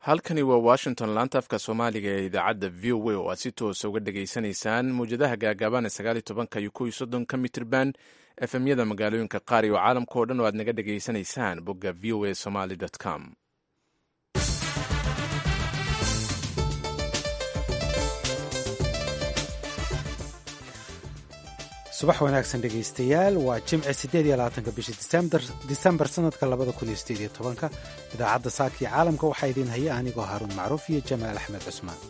halkani waa washington laanta afka soomaaliga ee idaacadda v o a oo aad si toosa uga dhegaysanaysaan mawjadaha gaagaaban ee sagaaliyo tobanka iyo kow iyo soddonka mitrban efemyada magaalooyinka qaar iyo caalamka oo dhan oo aad naga dhegaysanaysaan bogga v o a somaly com subax wanaagsan dhegaystayaal waa jimce siddeed iyo labaatanka bisha disembar sanadka labada kun iyo sideed iyo tobanka idaacadda saaka iyo caalamka waxaa idiin haya anigoo haaruun macruuf iyo jamaal axmed cusmaan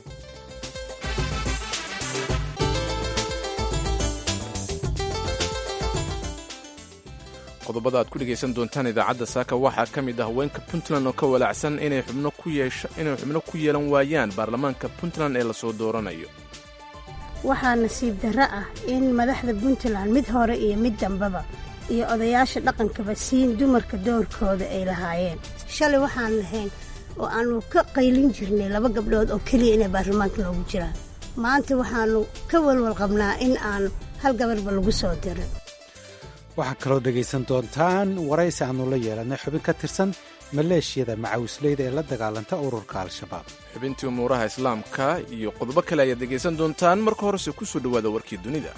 qodobada aad ku dhegaysan doontaan idaacadda saaka waxaa ka mid ah haweenka puntland oo ka walaacsan inay xubno ku yeelan waayaan baarlamaanka puntland ee lasoo dooranayo waxaa nasiib darro ah in madaxda puntland mid hore iyo mid dambeba iyo odayaasha dhaqankaba siin dumarka doorkooda ay lahaayeen shalay waxaan lahayn oo aannu ka qaylin jirnay laba gabdhood oo keliya inay baarlamaanka loogu jiraan maanta waxaannu ka walwal qabnaa in aanu hal gabarba lagu soo dirin waxaa kaloo dhegaysan doontaan waraysi aannu la yeelanay xubin ka tirsan maleeshiyada macawisleyda ee la dagaalanta ururka al-shabaab xubintii umuuraha islaamka iyo qodobo kale ayaad dhegaysan doontaan marka horese ku soo dhowaada warkii dunida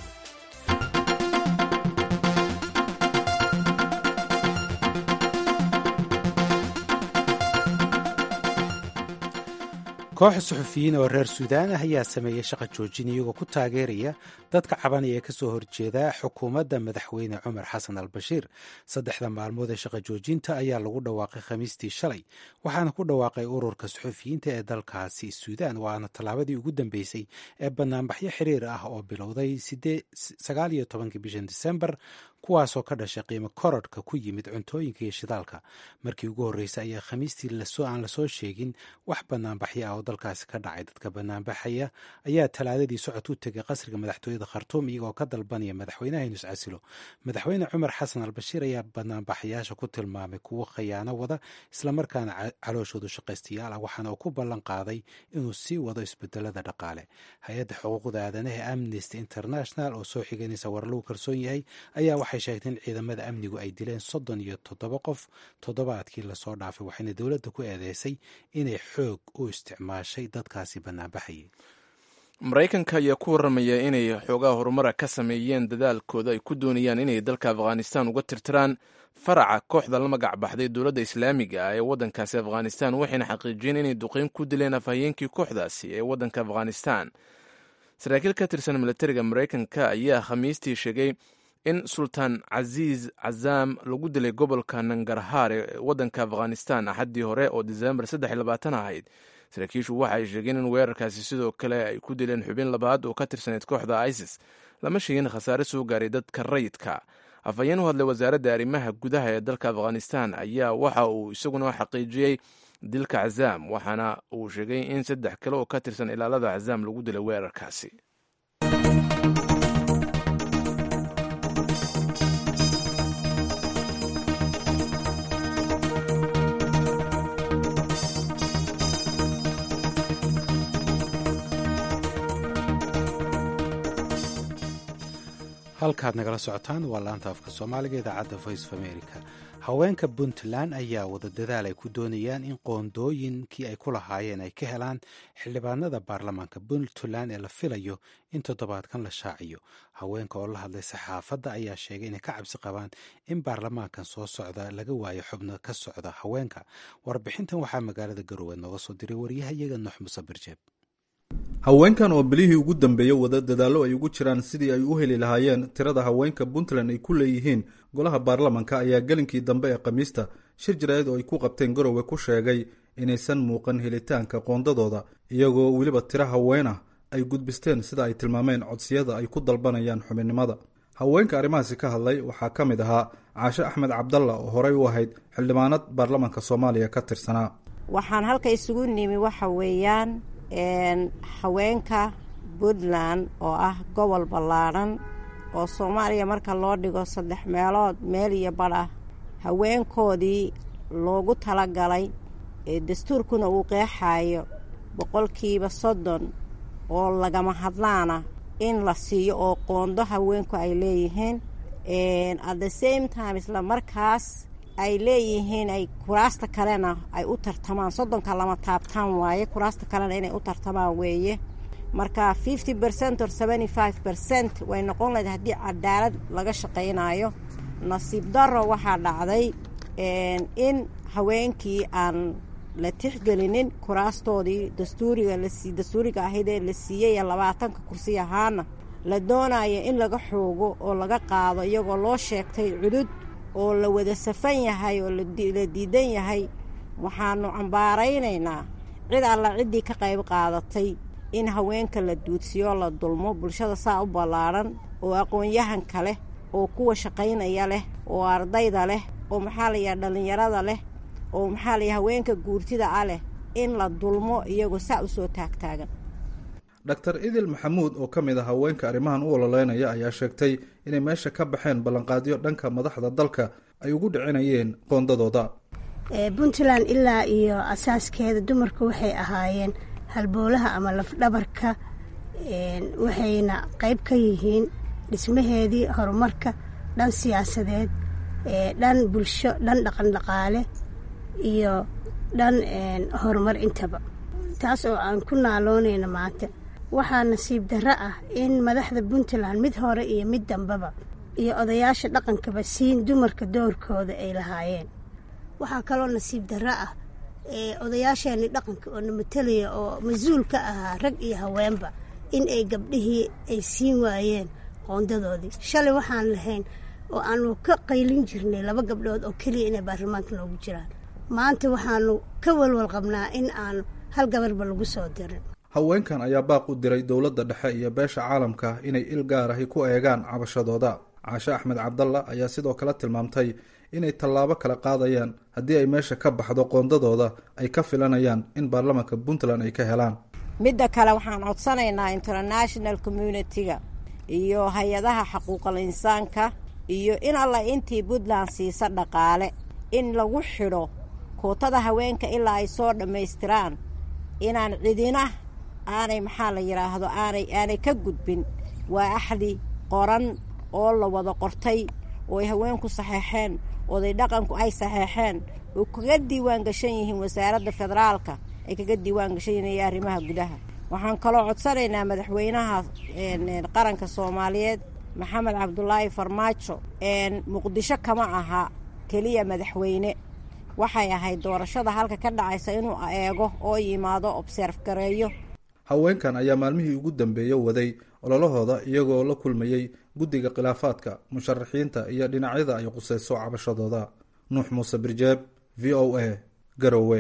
koox suxufiyiin oo reer suudaan ah ayaa sameeyey shaqa joojin iyagoo ku taageeraya dadka cabanaya ee kasoo horjeeda xukuumadda madaxweyne cumar xasan al bashiir saddexda maalmood ee shaqa joojinta ayaa lagu dhawaaqay khamiistii shalay waxaana ku dhawaaqay ururka suxufiyiinta ee dalkaasi suudaan waana tallaabadii ugu dambeysay ee banaanbaxyo xiriir ah oo bilowday sagaal iyo tobankii bishan disembar kuwaasoo ka dhashay qiimo korodhka ku yimid cuntooyinka iyo shidaalka markii ugu horreysay ayaa khamiistii aan lasoo sheegin wax banaanbaxyo ah oo dalkaasi ka dhacay dadka banaanbaxaya ayaa talaadadii socod u tegay qasriga madaxtooyada khartuum iyagoo ka dalbanaya madaxweynaha inus casilo madaxweyne cumar xasan al bashiir ayaa banaanbaxayaasha ku tilmaamay kuwo khayaano wada islamarkaana calooshoodu shaqaystayaal ah waxaana uu ku ballan qaaday inuu sii wado isbedelada dhaqaale hay-adda xuquuqda aadanaha amnesty international oo soo xiganaysa war lagu kalsoon yahay ayaa waxay sheegtay in ciidamada amnigu ay dileen soddon iyo toddoba qof toddobaadkii lasoo dhaafay waxayna dowladda ku eedeysay inay xoog u isticmaashay dadkaasi banaanbaxayay maraykanka ayaa ku warramaya inay xoogaha horumara ka sameeyeen dadaalkooda ay ku doonayaan inay dalka afghanistan uga tirtiraan faraca kooxda la magac baxday dowladda islaamiga ah ee waddankaasi afghanistan waxayna xaqiijiyeen inay duqeyn ku dileen afhayeenkii kooxdaasi ee waddanka afghanistan saraakiil ka tirsan milatariga maraykanka ayaa khamiistii sheegay in sultaan casiis cazaam lagu dilay gobolka nangarhaar ee waddanka afghanistan axaddii hore oo disembar saddex iyo labaatan ahayd saraakiishu waxa ay sheegeen in weerarkaasi sidoo kale ay ku dileen xubin labaad oo ka tirsaneyd kooxda isis lama sheegin khasaare soo gaaray dadka rayidka afhayeen u hadlay wasaaradda arrimaha gudaha ee dalka afghanistan ayaa waxa uu isaguna xaqiijiyey dilka cazaam waxaana uu sheegay in saddex kale oo ka tirsan ilaalada cazaam lagu dilay weerarkaasi halkaad nagala socotaan waa laanta afka soomaaliga idaacadda voice of america haweenka puntland ayaa wada dadaal ay ku doonayaan in qoondooyinkii ay ku lahaayeen ay ka helaan xildhibaanada baarlamaanka puntland ee la filayo in toddobaadkan la shaaciyo haweenka oo la hadlay saxaafadda ayaa sheegay inay ka cabsi qabaan in baarlamaankan soo socda laga waayo xubno ka socda haweenka warbixintan waxaa magaalada garowe nooga soo diray waryahayaga nuux muse birjeeb haweenkan oo bilihii ugu dambeeyey wada dadaallo ay ugu jiraan sidii ay u heli lahaayeen tirada haweenka puntland ay ku leeyihiin golaha baarlamanka ayaa gelinkii dambe ee khamiista shir jaraa'id oo ay ku qabteen garowe ku sheegay inaysan muuqan helitaanka qoondadooda iyagoo weliba tiro haween ah ay gudbisteen sida ay tilmaameen codsiyada ay ku dalbanayaan xubinnimada haweenka arrimahaasi ka hadlay waxaa ka mid ahaa caashe axmed cabdalla oo horey u ahayd xildhibaanad baarlamanka soomaaliya ka tirsanaa waxaan halka isugu nimi waxa weeyaan haweenka puntland oo ah gobol ballaadhan oo soomaaliya marka loo dhigo saddex meelood meel iyo badh ah haweenkoodii loogu talagalay ee dastuurkuna uu qeexaayo boqolkiiba soddon oo lagama hadlaana in la siiyo oo qoondo haweenku ay leeyihiin at the same time isla markaas ay leeyihiin ay kuraasta kalena ay u tartamaan soddonka lama taabtaan waaye kuraasta kalena inay u tartamaan weeye marka fifty percent or seventy five percent way noqon lahayd haddii cadaalad laga shaqaynayo nasiib daro waxaa dhacday in haweenkii aan la tixgelinin kuraastoodii dastuuriga lasi dastuuriga ahayd ee la siiyey ee labaatanka kursi ahaana la doonayo in laga xoogo oo laga qaado iyagoo loo sheegtay cudud oo la wada safan yahay oo la diidan yahay waxaanu cambaaraynaynaa cid alla ciddii ka qayb qaadatay in haweenka la duudsiyo la dulmo bulshada saa u ballaadhan oo aqoon-yahanka leh oo kuwa shaqaynaya leh oo ardayda leh oo maxaa layaha dhallinyarada leh oo maxaa layaha haweenka guurtida ah leh in la dulmo iyagoo saa u soo taagtaagan dr idil maxamuud oo ka mid a haweenka arrimahan u ololeynaya ayaa sheegtay inay meesha ka baxeen ballanqaadyo dhanka madaxda dalka ay ugu dhicinayeen qoondadooda puntland ilaa iyo asaaskeeda dumarku waxay ahaayeen halboolaha ama lafdhabarka waxayna qayb ka yihiin dhismaheedii horumarka dhan siyaasadeed dhan bulsho dhan dhaqan dhaqaale iyo dhan horumar intaba taas oo aan ku naaloonayno maanta waxaa nasiib darro ah in madaxda puntland mid hore iyo mid dambaba iyo odayaasha dhaqankaba siin dumarka doorkooda ay lahaayeen waxaa kaloo nasiib darro ah odayaasheenii dhaqanka oo na matalaya oo mas-uul ka ahaa rag iyo haweenba in ay gabdhihii ay siin waayeen qoondadoodii shalay waxaan lahayn oo aanu ka qaylin jirnay laba gabdhood oo keliya inay baarlamaanka noogu jiraan maanta waxaanu ka walwal qabnaa in aanu hal gabarba lagu soo dirin haweenkan ayaa baaq u diray dowladda dhexe iyo beesha caalamka inay il gaar ahi ku eegaan cabashadooda caashe axmed cabdalla ayaa sidoo kale tilmaamtay inay tallaabo kala qaadayaan haddii ay meesha ka baxdo qoondadooda ay ka filanayaan in baarlamaanka puntland ay ka helaan midda kale waxaan codsanaynaa international communitiga iyo hay-adaha xaquuqal insaanka iyo in alla intii puntland siisa dhaqaale in lagu xidho kootada haweenka ilaa ay soo dhammaystiraan inaan cidina aanay maxaa la yidhaahdo aanay aanay ka gudbin waa axdi qoran oo la wada qortay oo ay haweenku saxeexeen oday dhaqanku ay saxeexeen oo kaga diiwaan gashan yihiin wasaaradda federaalka ay kaga diiwaan gashan yihiin iyo arrimaha gudaha waxaan kaloo codsanaynaa madaxweynaha qaranka soomaaliyeed maxamed cabdulaahi farmaajo muqdisho kama aha keliya madaxweyne waxay ahayd doorashada halka ka dhacaysa inuu eego oo yimaado obserf gareeyo haweenkan ayaa maalmihii ugu dambeeya waday ololahooda iyagoo la kulmayey guddiga khilaafaadka musharaxiinta iyo dhinacyada ay qusayso cabashadooda nuux muuse birjeeb v o a garowe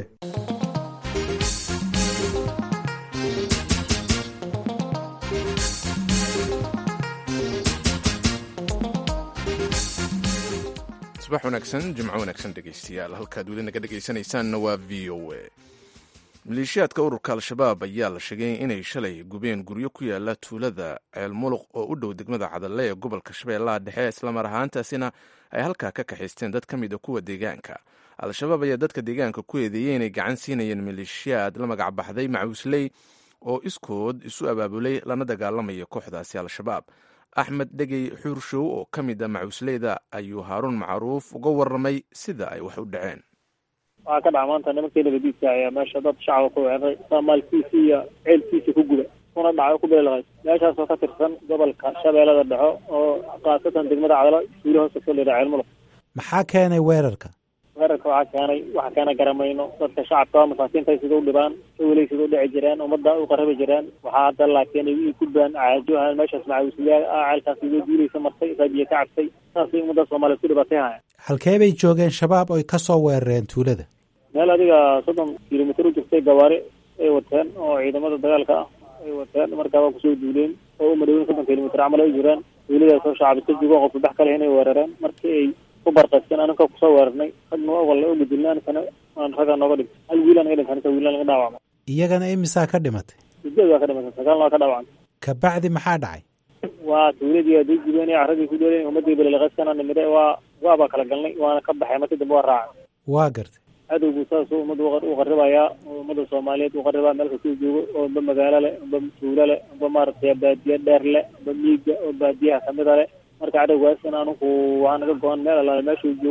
subax wanaagsan jimco wanaagsan dhegaystayaal halkaad weli naga dhegaysanaysaanna waa v o a maleeshiyaadka ururka al-shabaab ayaa la sheegay inay shalay gubeen guryo ku yaala tuulada ceel muluq oo u dhow degmada cadalle ee gobolka shabeellaha dhexe islamar ahaantaasina ay halkaa ka kaxaysteen dad ka mid a kuwa deegaanka al-shabaab ayaa dadka deegaanka ku eedeeyey inay gacan siinayeen maleeshiyaad la magac baxday macuusley oo iskood isu abaabulay lana dagaalamaya kooxdaasi al-shabaab axmed dhegey xuurshow oo ka mid a macuusleyda ayuu haaruun macruuf uga warramay sida ay wax u dhaceen waxaa ka dhaca maanta nimankii nabadiidka ayaa meesha dad shacaba ku weeraray saamaalkiisi iyo ceelkiisi ku guba kuna dhacay ku bililaqay meeshaasoo ka tirsan gobolka shabeellada dhexo oo khaasatan degmada cadalo suuli hoose kasoo leedaha ceelmulug maxaa keenay weerarka weerarka waxaa keenay waxa keena garamayno dadka shacabka masaakiinta sida u dhibaan sawilay sida u dhici jireen ummadda u qarabi jireen waxaa hadda laakiin ay u gudbaan caajo ahaan meeshaas macawisliyaal ah ceelkaas iga duulaysa martay raabiye ka cabtay saasay ummadda soomaaliya ku dhibatay haya halkee bay joogeen shabaab oy ka soo weerareen tuulada meel adiga soddon kilomitr u jirtay gawaari ay wateen oo ciidamada dagaalka ah ay wateen markaaba kusoo duuleen oo u madhowin soddon kilomitr camal ay jireen tuuladaasoo shacabka jigoo qof saddex kale inay weerareen markii ay ku barqaysteen anaka kusoo weerarnay ragna ogolle u gudilna anikana aan ragga nooga dhigtay hal wiilaan naga dhinta anika wiilaan naga dhaawacmay iyagana imisaa ka dhimatay sideed waa ka dhimatay sagaalna waa ka dhaawacmay kabacdi maxaa dhacay waa tuuladii aday gubeen raggii ku doolen ummadii balilaqaskana nimide waa waabaa kala galnay waana ka baxay markii dambe waa raacay waa gartay cadowgu saasuu ummadda u qaribayaa ummadda soomaaliyeed u qaribaa meel kastuu joogo oo ba magaalo leh ba tuulo leh ba maaragtay baadiye dheer leh ba miiga oo baadiyaha kamida leh marka cadowgaas in anugu waxaa naga go-an meel alaale meeshuu joogo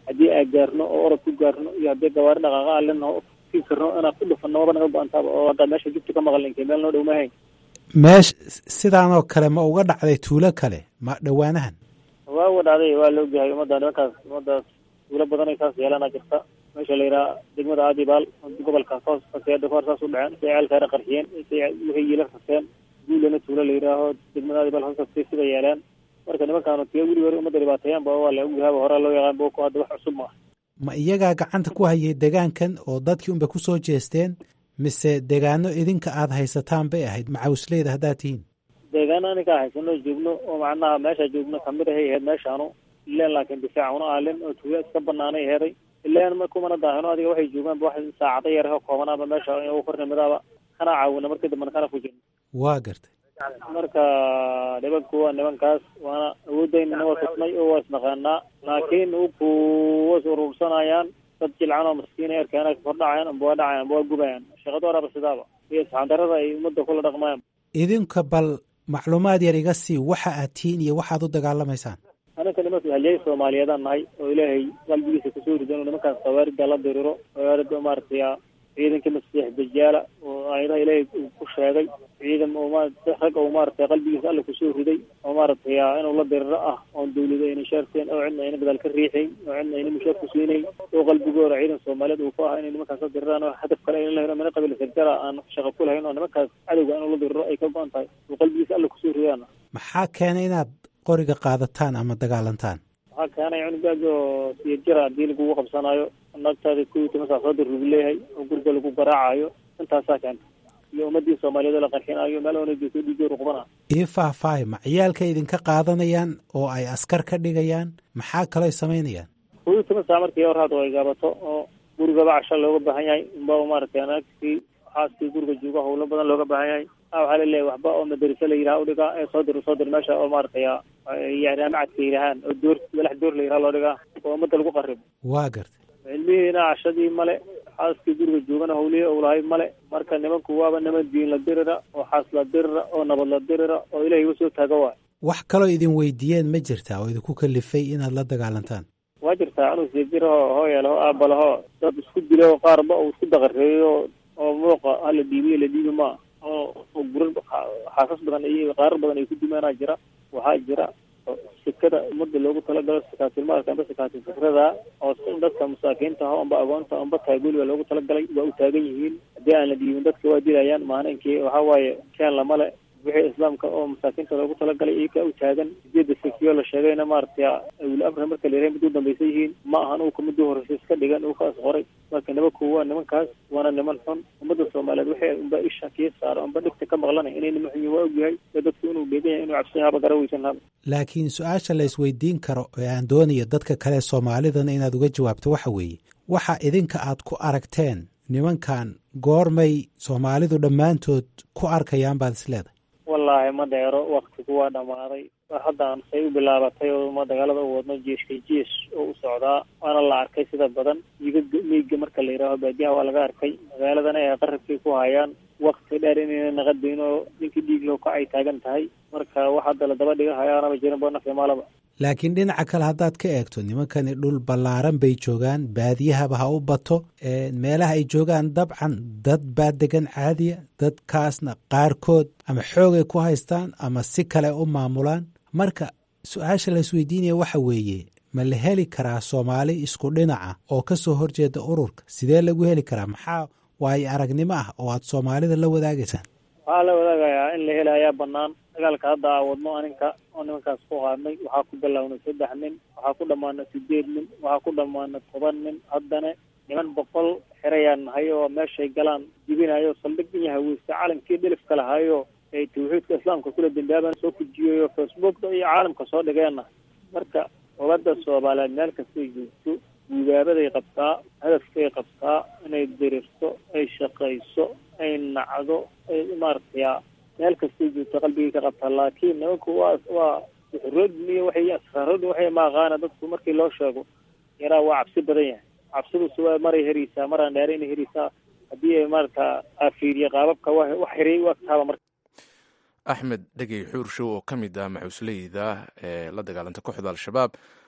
haddii aan gaarno oo orod ku gaarno iyo haddii gawaari dhaqaaqa aan leno sii karno inaan ku dhufano maba naga go-antaaba oo hadda meesha jubta ka maqal inkay meel noo dhow maahayn meesh sidaanoo kale ma uga dhacday tuulo kale ma dhowaanahan waa uga dhacday waa la ogyahay ummadda nimankaas ummadaas tuulo badanay saas yeelana jirta meesha la yidhaha degmada aadibaal gobolka hoos faseeda kahor saas u dhaceen say ceelkaana qarxiyeen say wixii yiila raseen guulana tuulo la yidhaaho degmada aadibaal hoos kastay sida yeeleen marka nimankaanu tiyo weli hore ummadda dhibaateeyaan ba waa la ogyahaaba horaa loo yaqaan boko hadda wax cusub maaha ma iyagaa gacanta ku hayay degaankan oo dadkii unbay ku soo jeesteen mise degaano idinka aada haysataan bay ahayd macawsleyda haddaad tihiin deegaano aninkaa haysano joogno oo macnaha meesha joogno kamid ahay ahayd meeshaanu ileen laakiin difaac una aalin oo tuulo iska banaanay heeday ileen ma kumana daahino adiga waxay joogaanba wax saacado yar oo koobanaaba meesha ugu kornimidaaba kana caawina markii dambena kana fujin waa gartay marka nimanku waa nimankaas waana awoodayna waa tusnay oo waa isnaqaanaa laakiin uku was urursanayaan dad jilcan oo maskiina erkeena kordhacayaan amba waa dhacayaan amba waa gubayaan shaqada waraba sidaaba iyo isxandarada ay ummadda kula dhaqmayaan idinka bal macluumaad yar iga sii waxa aad tihiin iyo waxaad u dagaalamaysaan aninka nimanka halyay soomaaliyeedaan nahay oo ilaahay qalbigiisa kasoo rido inuu nimankaas khawaarida la diriro khawaarida maaragtay ciidanka masiix dajaala oo aayadaha ilaahay uu ku sheegay ciidan oo ma rag oo maaragtay qalbigiisa alla kusoo riday oo maaragtay inuu la diriro ah oon dawlado ayna shaarteen oo cidna ayna gadaal ka riixayn oo cidna ayna mushaar ku siinayn oo qalbigooda ciidan soomaaliyeed uu ku ah inay nimankaas la diriraan oo hadaf kale ayna lahayn oo mina qabiil sarjara aan shaqo ku lahayn oo nimankaas cadowga inuu la diriro ay ka go-an tahay oo qalbigiisa alla kusoo ridaan maxaa keenay inaad qoriga qaadataan ama dagaalantaan waxaa keenay cunugaaga oo siya jira haddii lagugu qabsanaayo nagtaada kuwii tima saasoodar lagu leeyahay oo guriga lagu garaacayo intaasaa keenta iyo ummadii soomaaliyeed oo la qarxinayo meel oona joogto dhiigyo ruqbana ii faahfaahi ma ciyaalka idinka qaadanayaan oo ay askar ka dhigayaan maxaa kaloo ay samaynayaan kuwii tima saa markii hor hadda ay gaabato oo gurigaba casha looga baahan yahay unba maaragtay naagtii xaaskii guriga jooga howlo badan looga baahan yahay a waxaa laleeyahay waxba oo madarase la yidhaha udhigaa ee soo dir soo dir meesha oo maaragtay jaamacadka yidhahaan oo door madax door la yidhaha loo dhigaa oo ummadda lagu qaribo waa gartay cilmihiina cashadii male xaaskii guriga joogana howlihii owlahay male marka nimanku waaba niman diin la dirira oo xaas la dirira oo nabad la dirira oo ilahay uga soo taaga waay wax kaloo idin weydiiyeen ma jirtaa oo idinku kalifay inaad la dagaalantaan waa jirtaa anuu sijiraho hooyalaho aabalaho dad isku dilo qaarba uu isku daqareeyo oo muuqa hala dhiibiyo la dhiibi maa oo gurar xaasas badan iyo qaarar badan ay ku dumaanaa jira waxaa jira sikada umada loogu talagalo sikaatilmaalka amba sikaatil fikrada oo dadka masaakiinta aho amba agoonta amba taagoliba loogu talagalay waa u taagan yihiin haddii aan la dhiibin dadka waa dilayaan maalinkii waxaa waaye keen lamale wixii islaamka oo masaakiinta loogu talagalay iyakaa u taagan sideeda sekiyo la sheegayna maaragtay awli amri marka la yirahay mid u dambaysan yihiin ma ahan uu kamidii horeysa iska dhigan uu kaas qoray marka nimanku waa nimankaas waana niman xun ummadda soomaaliyeed waxay unba isha kii saaro amba dhigta ka maqlanay inay niman xun yihin waa ogyahay ee dadku inuu beegan yahay inuu cabsi haba gara weysan haba laakiin su-aasha la isweydiin karo ee aan doonayo dadka kale soomaalidana inaad uga jawaabto waxa weeye waxa idinka aad ku aragteen nimankan goormay soomaalidu dhammaantood ku arkayaan baad is leedahay wallaahi ma dheero waktigu waa dhammaaday haddaan say u bilaabatay oo ma dagaalada u wadno jeeshka jees oo u socdaa waana la arkay sida badan miiga miiga marka la yidhaaho baadiyaha waa laga arkay magaaladana ay qarabkii ku hayaan wakti dheer inayna naqadayn oo ninkii dhiig loo kacay taagan tahay marka wax hadda la daba dhiga hayaanaba jirin bo nafya maalaba laakiin dhinaca kale haddaad ka eegto nimankani dhul ballaaran bay joogaan baadiyahaba ha u bato meelaha ay joogaan dabcan dad baa degan caadiya dadkaasna qaarkood ama xoogay ku haystaan ama si kale u maamulaan marka su-aasha la isweydiinaya waxa weeye ma la heli karaa soomaali isku dhinaca oo ka soo horjeeda ururka sidee lagu heli karaa maxaa waayo aragnimo ah oo aad soomaalida la wadaagaysaan waxaa la wadaagayaa in la heli ayaa banaan dagaalka hadda aa wadno aninka oo nimankaas ku qaadnay waxaa ku bilownay saddex nin waxaa ku dhammaana sideed nin waxaa ku dhammaana toban nin haddana niman boqol xerayaan nahay oo meeshay galaan jibinayo saldhig in haweysta calankii dhilifka lahayo ay tawxiidka islaamka kula dambaaban soo kujiyayo facebookda iyo caalamka soo dhigeenna marka umada soomaaliyeed meel kastay joogto gugaabaday qabtaa hadafkay qabtaa inay dirirto ay shaqayso ay nacdo ay maaragtay meel kastay joogto qalbigay ka qabtaa laakiin nimanku waa waa uxuroodin iyo waxay asraaroodin waxay maaqaana dadku markii loo sheego yaraa waa cabsi badan yahay cabsidusu waa maray hereysaa maraan dheera inay hereysaa haddii ay maarata afiiriya qaababka wa wax hiray u agtaaba marka axmed dhegey xuurshow oo ka mid ah maxuusleyda ee la dagaalanta kooxda al-shabaab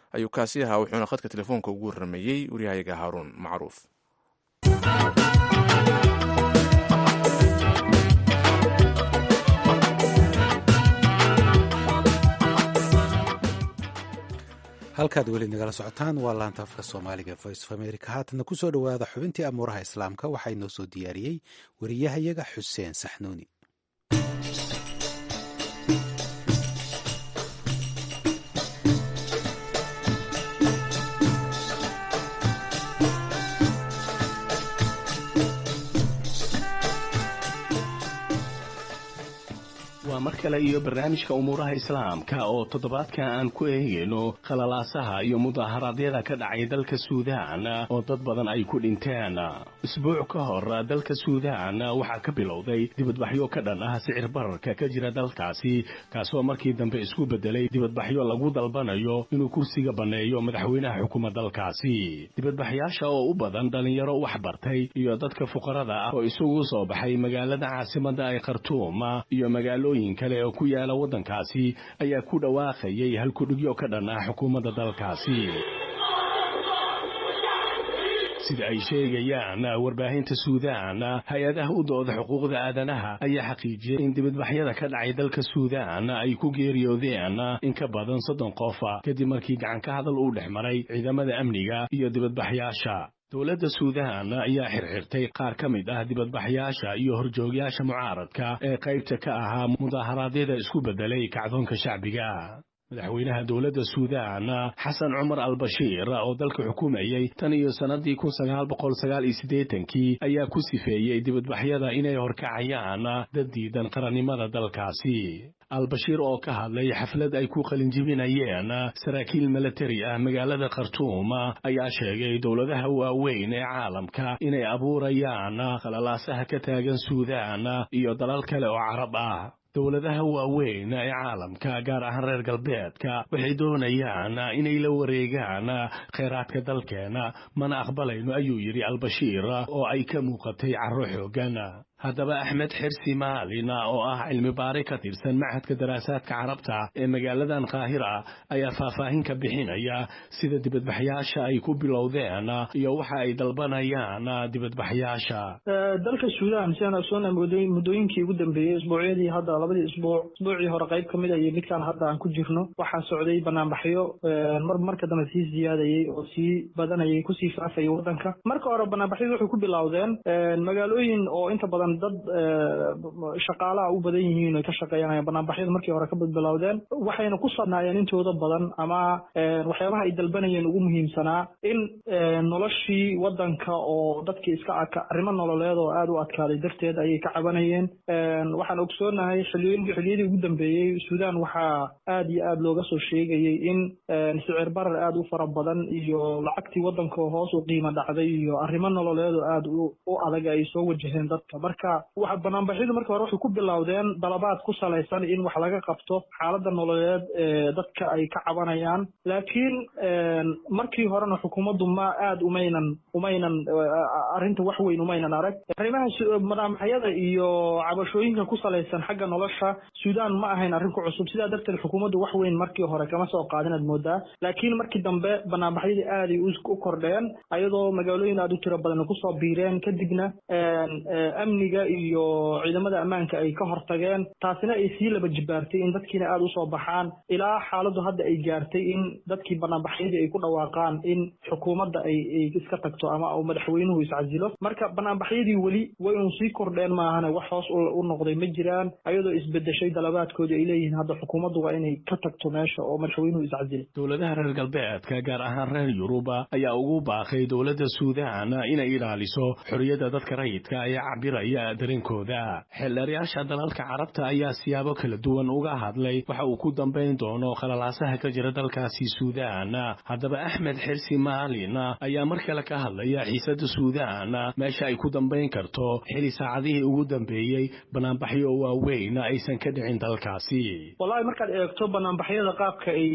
ayuu kaasi ahaa wuxuuna khadka telefoonka ugu warrameeyey waryahayaga haaruun macruuf halkaad weli nagala socotaan waa laanta afka soomaaliga voice of america haatana kusoo dhowaada xubintii amuuraha islaamka waxaa inoo soo diyaariyey wariyahayaga xuseen saxnuuni waa mar kale iyo barnaamijka umuuraha islaamka oo toddobaadka aan ku eegayno khalalaasaha iyo mudaharaadyada ka dhacay dalka suudaan oo dad badan ay ku dhinteen isbuuc ka hor dalka suudaan waxaa ka bilowday dibadbaxyo ka dhan ah sicir bararka ka jira dalkaasi kaasoo markii dambe isku beddelay dibadbaxyo lagu dalbanayo inuu kursiga banneeyo madaxweynaha xukuma dalkaasi dibadbaxyaasha oo u badan dhallinyaro wax bartay iyo dadka fuqarada ah oo isugu soo baxay magaalada caasimadda ee khartuum iyo magaalo kale oo ku yaala waddankaasi ayaa ku dhawaaqayay halkudhigyo ka dhan ah xukuumadda dalkaasi sida ay sheegayaan warbaahinta suudaan hay-adaha u dooda xuquuqda aadanaha ayaa xaqiijiyey in dibadbaxyada ka dhacay dalka suudaan ay ku geeriyoodeen in ka badan soddon qof kadib markii gacan ka hadal uu dhex maray ciidamada amniga iyo dibadbaxyaasha dowladda suudaan ayaa xirxirtay qaar ka mid ah dibadbaxyaasha iyo horjoogyaasha mucaaradka ee qaybta ka ahaa mudaharaadyada isku beddelay kacdoonka shacbiga madaxweynaha dowladda suudaan xasan cumar albashiir oo dalka xukumayey tan iyo sannadii kun sagaal boqol sagaal iyo siddeetankii ayaa ku sifeeyey dibadbaxyada inay horkacayaan dad diidan qarannimada dalkaasi albashiir oo ka hadlay xaflad ay ku qalinjibinayeen saraakiil milatari ah magaalada khartuum ayaa sheegay dowladaha waaweyn ee caalamka inay abuurayaan khalalaasaha ka taagan suudaan iyo dalal kale oo carab ah dowladaha waaweyn ee caalamka gaar ahaan reer galbeedka waxay doonayaan inay la wareegaan kheyraadka dalkeena mana aqbalayno ayuu yidhi albashiir oo ay ka muuqatay carro xooggan haddaba axmed xirsi maalin oo ah cilmi baari ka tirsan machadka daraasaadka carabta ee magaaladan qaahira ayaa faahfaahin ka bixinaya sida dibadbaxyaasha ay ku bilowdeen iyo waxa ay dalbanayaan dibadbaxyaasha dalka suudaan sidaan ogsoona muddooyinkii ugu dambeeyey isbuucyadii hadda labadii isbuuc isbuucii hore qayb ka mid a iyo midkaan hadda aan ku jirno waxaa socday banaanbaxyo mar marka dambe sii siyaadayey oo sii badanayay kusii faafayay waddanka marka hore banaanbaxyadu waxay ku bilowdeen magaalooyin oo inta badan dad shaqaalaha u badan yihiin ay ka shaqeeyanayaan banaanbaxyada markii hore ka bilowdeen waxayna ku sadnaayeen intooda badan ama waxyaabaha ay dalbanayeen ugu muhiimsanaa in noloshii waddanka oo dadkii iska aka arrimo nololeed oo aada u adkaaday darteed ayay ka cabanayeen waxaan ogsoonahay xiliyooyinkii xiliyadii ugu dambeeyey suudaan waxaa aada iyo aada looga soo sheegayey in sicir barar aada u fara badan iyo lacagtii waddanka oo hoos u qiimo dhacday iyo arrimo nololeed oo aada u adag ay soo wajaheen dadka marka waxa banaanbaxyadu marka hore waxay ku bilowdeen dalabaad ku salaysan in wax laga qabto xaaladda nololeed ee dadka ay ka cabanayaan laakiin markii horena xukuumaddu ma aada umaynan umaynan arrinta wax weyn umaynan arag arrimaha banaanbaxyada iyo cabashooyinka ku salaysan xagga nolosha suudaan ma ahayn arrin ku cusub sidaa darteed xukuumaddu wax weyn markii hore kama soo qaadin aad moodaa laakiin markii dambe banaanbaxyadii aaday u kordheen ayadoo magaalooyin aada u tiro badan kusoo biireen kadibna amniga iyo ciidamada ammaanka ay ka hortageen taasina ay sii laba jibaartay in dadkiina aada usoo baxaan ilaa xaaladdu hadda ay gaartay in dadkii banaanbaxyadii ay ku dhawaaqaan in xukuumadda ay ay iska tagto ama madaxweynuhu iscasilo marka banaanbaxyadii weli way un sii kordheen maahane wax hoos u noqday ma jiraan ayadoo isbedeshay dalabaadkoodii ay leeyihiin hadda xukuumaddu waa inay ka tagto meesha oo madaxweynuhu iscasilay dowladaha reer galbeedka gaar ahaan reer yuruba ayaa ugu baaqay dowladda suudaan inay ilaaliso xorriyadda dadka rayidka ee cabiraya dareenkooda xeeldheerayaasha dalalka carabta ayaa siyaabo kala duwan uga hadlay waxa uu ku dambayn doono khalalaasaha ka jira dalkaasi suudaan haddaba axmed xirsi maalin ayaa mar kale ka hadlaya xiisadda suudaan meesha ay ku dambayn karto xili saacadihii ugu dambeeyey banaanbaxyo waaweyn aysan ka dhicin dalkaasi wallahi markaad eegto banaanbaxyada qaabka ay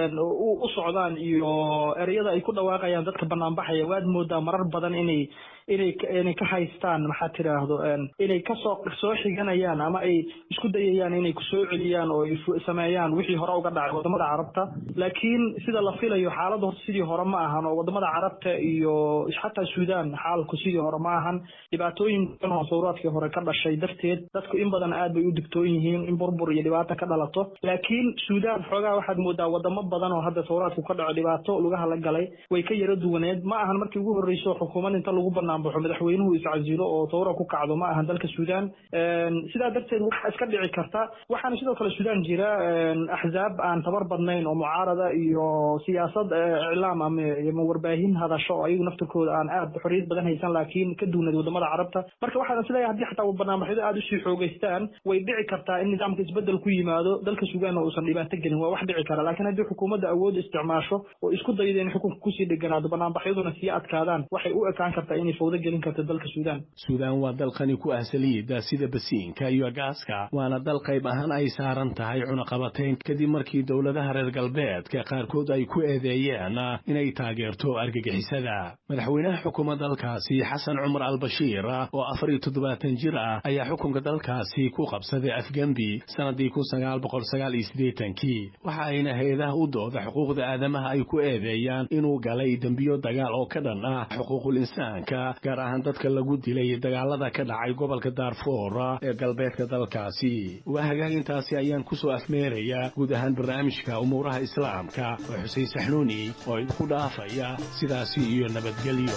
u socdaan iyo ereyada ay ku dhawaaqayaan dadka banaanbaxaya waad moodaa marar badan inay inay inay ka haystaan maxaa tidhaahdo inay kasoo soo xiganayaan ama ay isku dayayaan inay kusoo celiyaan oo ay sameeyaan wixii hore uga dhacay wadamada carabta laakiin sida la filayo xaaladda horta sidii hore ma ahan oo wadamada carabta iyo xataa suudaan xaalku sidii hore ma ahan dhibaatooyin badan oo sawraadkii hore ka dhashay darteed dadku in badan aad bay u digtoon yihiin in burbur iyo dhibaata ka dhalato laakiin suudaan xoogaa waxaad moodaa wadamo badan oo hadda sawraadku ka dhaco dhibaato lugaha la galay way ka yaro duwaneed ma ahan markii ugu horreyso xukuumad inta lagu banaanbaxo madaxweynuhu iscasilo oo sawra ku kacdo ma ahan dalka suudaan sidaa darteed waxaa iska dhici karta waxaana sidoo kale suudaan jira axzaab aan tabar badnayn oo mucaarada iyo siyaasad iclaam ama warbaahin hadasho oo ayagu naftirkooda aan aad xorriyad badan haysan laakiin ka duunaed wadamada carabta marka waxaan isleeyahay haddii xataa banaanbaxyadu aada usii xoogeystaan way dhici kartaa in nidaamka isbedel ku yimaado dalka suudaan oo uusan dhibaato gelin waa wax dhici kara laakiin haddii xukuumadda awood isticmaasho oo isku dayda in xukunka kusii dheganaado banaanbaxyaduna sii adkaadaan waxay u ekaan kartaa inay fawdo gelin karto dalka suudaan suudaan waa dal qani ku ah saliidda sida basiinka iyo gaaska waana dal qayb ahaan ay saaran tahay cunaqabateyn kadib markii dowladaha reer galbeedka qaarkood ay ku eedeeyeen inay taageerto argagixisada madaxweynaha xukuuma dalkaasi xasan cumar albashiir oo afar iyo toddobaatan jir ah ayaa xukunka dalkaasi ku qabsaday afgembi sannadii kun sagaal boqol sagaal iyo siddeetankii waxa ayna hay-adaha u dooda xuquuqda aadamaha ay ku eedeeyaan inuu galay dembiyo dagaal oo ka dhan ah xuquuqul insaanka gaar ahaan dadka lagu dilay dagaalada ka dhacay gobolka daarfoor ee galbeedka dalkaasi waa hagaagintaasi ayaan ku soo afmeerayaa guud ahaan barnaamijka umuuraha islaamka oo xuseen saxnuuni oo idinku dhaafaya sidaasi iyo nabadgelyo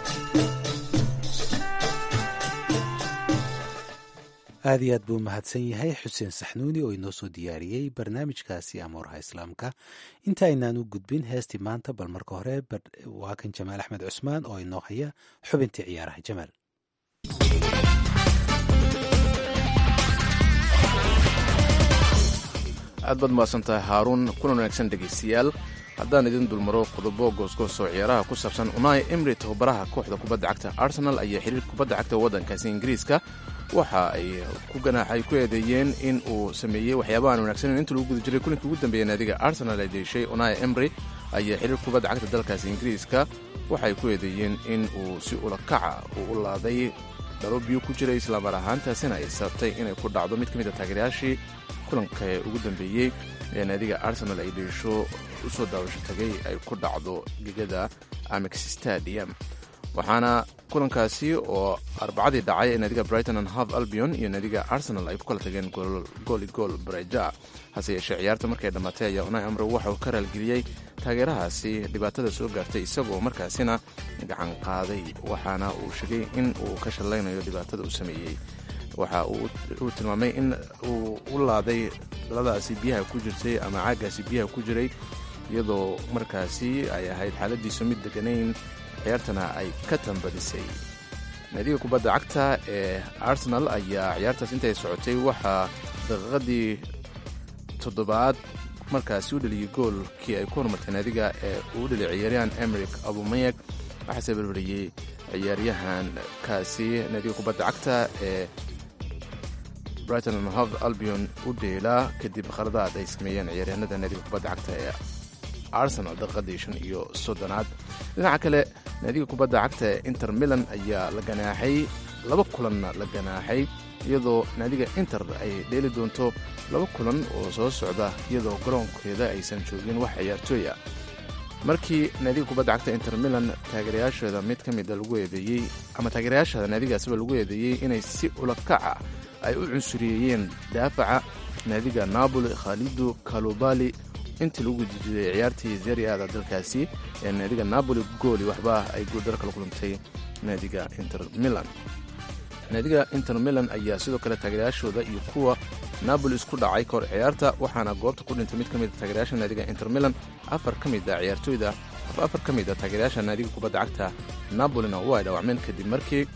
aad iyo aad buu mahadsan yahay xuseen saxnuuni oo inoo soo diyaariyey barnaamijkaasi amuuraha islaamka inta aynaan u gudbin heestii maanta bal marka hore waa kan jamaal axmed cusmaan oo inoo haya xubintii ciyaaraha jamaal aad baad mahadsantahay haaruun kulan wanaagsan dhegaystayaal haddaan idin dulmaro qodobo goosgoos oo ciyaaraha ku saabsan unai emri tababaraha kooxda kubadda cagta arsenal ayaa xiriir kubadda cagta waddankaasi ingiriiska waxa ay ku ganaaxay ku eedeeyeen in uu sameeyey waxyaabahan wanaagsanen inta lagu guda jiray kulinkii ugu dambeeyey naadiga arsenal ay deeshay unai emry ayaa xiriir kubadda cagta dalkaasi ingiriiska waxay ku eedeeyeen in uu si ulakaca uu u laaday dhalo biyo ku jiray islamar ahaantaasina ay sabtay inay ku dhacdo mid ka mid a taageerayaashii kulanka ugu dambeeyey ee naadiga arsenal ay dheesho u soo daawasho tagay ay ku dhacdo gegada amex stadium waxaana kulankaasi oo arbacadii dhacay ee naadiga brighton and half albion iyo naadiga arsenal ay ku kala tageen gooli gool bareja hase yeeshee ciyaarta markay dhammaatay ayaa unai amro waxa uu ka raalgeliyey taageerahaasi dhibaatada soo gaartay isagoo markaasina gacan qaaday waxaana uu sheegay in uu ka shallaynayo dhibaatada uu sameeyey waxa uu tilmaamay in uu u laaday dhaladaasi biyaha ku jirtay ama caagaasi biyaha ku jiray iyadoo markaasi ay ahayd xaaladiisu mid deganayn ciyaartana ay ka tambadisay naadiga kubadda cagta ee arsenal ayaa ciyaartaas intay socotay waxaa daqiiqadii toddobaad markaasi u dheliyey goolkii ay ku horumartay naadiga ee uu dheliy ciyaaryahan emeric abumeyeg waxaase barbariyey ciyaaryahankaasi naadiga kubadda cagta ee brighton and hove albion u dheelaa kadib khaladaad ay sameeyeen ciyaaryahanada naadiga kubadda cagta ee arsenal daqiiqadii shan iyo soddonaad dhinaca kale naadiga kubadda cagta ee inter milan ayaa la ganaaxay laba kulanna la ganaaxay iyadoo naadiga inter ay dheeli doonto laba kulan oo soo socda iyadoo garoonkeeda aysan joogin wax ciyaartooy ah markii naadiga kubadda cagta inter milan taageerayaasheeda mid ka mida lagu eedeeyey ama taageerayaasheeda naadigaasiba lagu eedeeyey inay si ulakaca ay u cunsuriyeeyeen daafaca naadiga napoli khalido kalubali intii lagu gudajiday ciyaartii zeri aada dalkaasi ee naadiga napoli gooli waxba ay guuldaro kala kulantay naadiga inter milan naadiga inter milan ayaa sidoo kale taageerayaashooda iyo kuwa napoli isku dhacay kahor ciyaarta waxaana goobta ku dhintay mid ka mid a taageerayaasha naadiga inter milan afar ka mid a ciyaartooyda afar ka mid a taageerayaasha naadiga kubadda cagta napolina waa ay dhaawacmeen kadib markii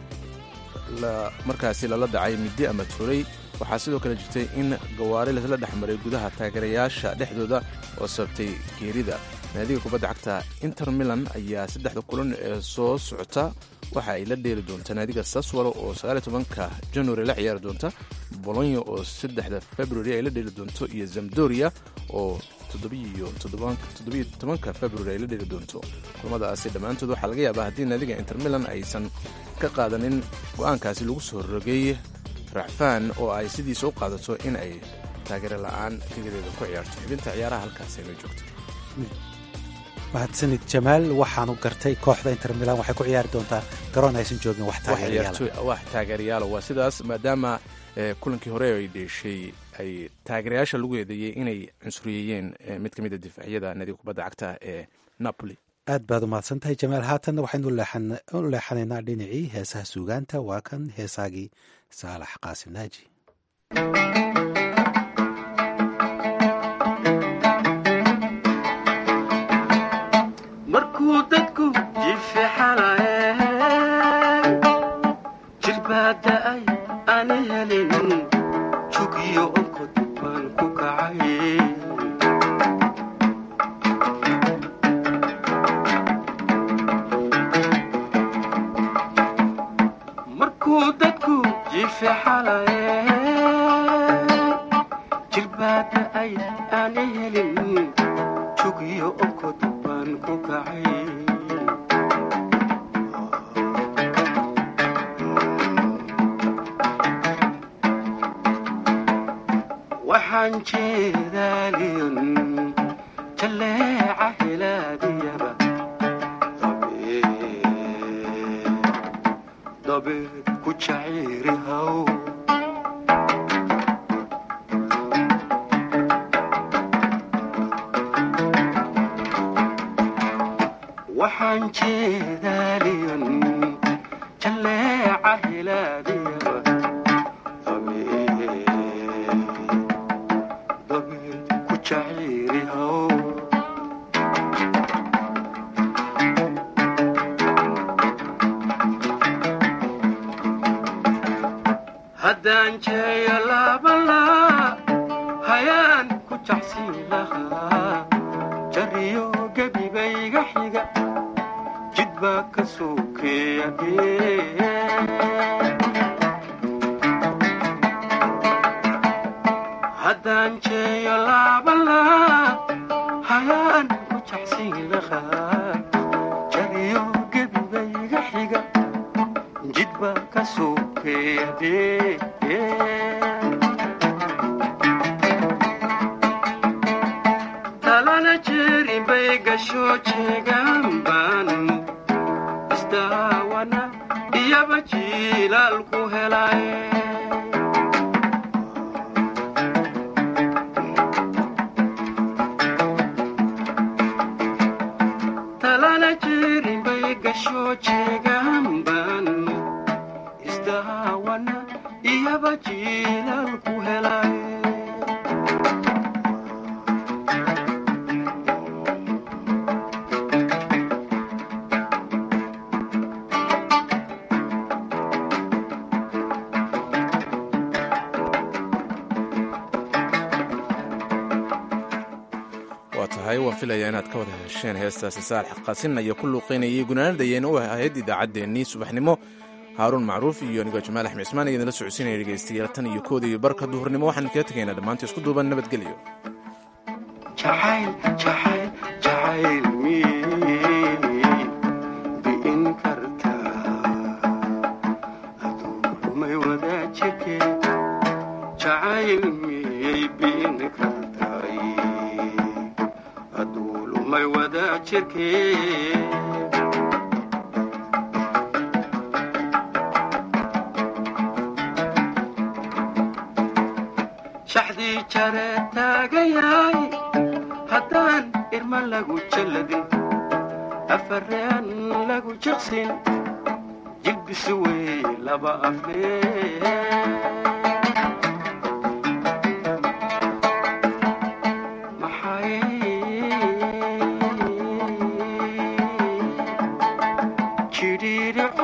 markaasi lala dhacay middi ama turay waxaa sidoo kale jirtay in gawaari lasla dhex maray gudaha taageerayaasha dhexdooda oo sababtay geerida naadiga kubadda cagta inter milan ayaa saddexda kulan ee soo socota waxa ay la dheeli doontaa naadiga saswalo oo sagaaliy tobanka january la ciyaari doonta bolonyo oo saddexda february ay la dheeli doonto iyo zamdoria oo toddobiyo tobanka february ay la dheli doonto kulamadaasi dhammaantood waxaa laga yaabaa haddii naadiga inter milan aysan ka qaadanin go-aankaasi lagu soo rogay racfaan oo ay sidiisa u qaadato in ay taageero la'aan gegadeeda ku ciyaarto xibinta ciyaaraha halkaasi ayna joogto mahadsanid jamaal waxaanu gartay kooxda inter milan waxay ku ciyaari doontaa garoon aysan joogin wax wax taageerayaala waa sidaas maadaama kulankii hore ay dheeshay ay taageerayaasha lagu eedeeyey inay cunsuriyeeyeen mid ka mid a difaacyada nadiga kubadda cagta ee napoli aad baad u mahadsan tahay jamaal haatanna waxaynu u leexanaynaa dhinacii heesaha suugaanta waa kan heesaagii saalax qaasim naaji markuu dadku jifixalaye jirbaada'ay aan helin jugiyo onkod baan ku kacay markuu dadku jifixalaye jirbaada'ay aan helin jugiyo onkod baan ku kacay waxaan jeedaaliyon jalleeca helaadiyaba dabeed ku jaciiri haw waxaan jeedaaliyon jalleeca helaadiyaba dabeed ku jaciiri haw haddaan jeeyo laabalaa hayaan ku jacsiin lahaa jariyo gebibayga xiga jid baa ka sokeeya haddaan jeeyo laabalaa hayaan ku jacsiin lahaa jariyo gebibayga xiga jid baa ka sokeeya talana jeerin bay gasho jeegaan baanu isdaawana iyaba jiilaal ku helay talana jeerin bay gasho jeegaan baanu isdaawana iyaba jiilaal ku helay waa tahay waan filayaa inaad ka wada hesheen heestaasi saalax qaasinaya ku luuqaynayay gunaanadayeen u ahayd idaacaddeenii subaxnimo haaruun macruuf iyo anigoo jamaal axmed cismaan iyo idinla socodsiinaya dhegaystayaal tan iyo kooda iyo barka duhurnimo waxaan kaga tegaynaa dhammaanta isku duuban nabadgelyo jacayl jacayl jacayl miyay bi'in kartaa aduumay wadaajike jacayl miyay bi'in kartaay aduulumay wadaajirke shaxdii jare taagayaay haddaan irma lagu jalladin afareen lagu jiqsin jilbisi wey laba aflee maxay jidhiidhico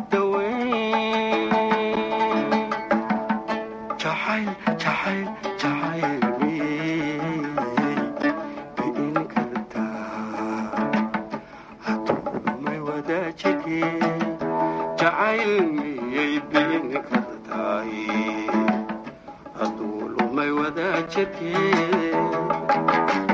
daweyn jacayl jacayl jacayl miyay bi'in kartaa haduumay wadaajike jacayl miyay bi'in kartaay hadduu lumay wadaajike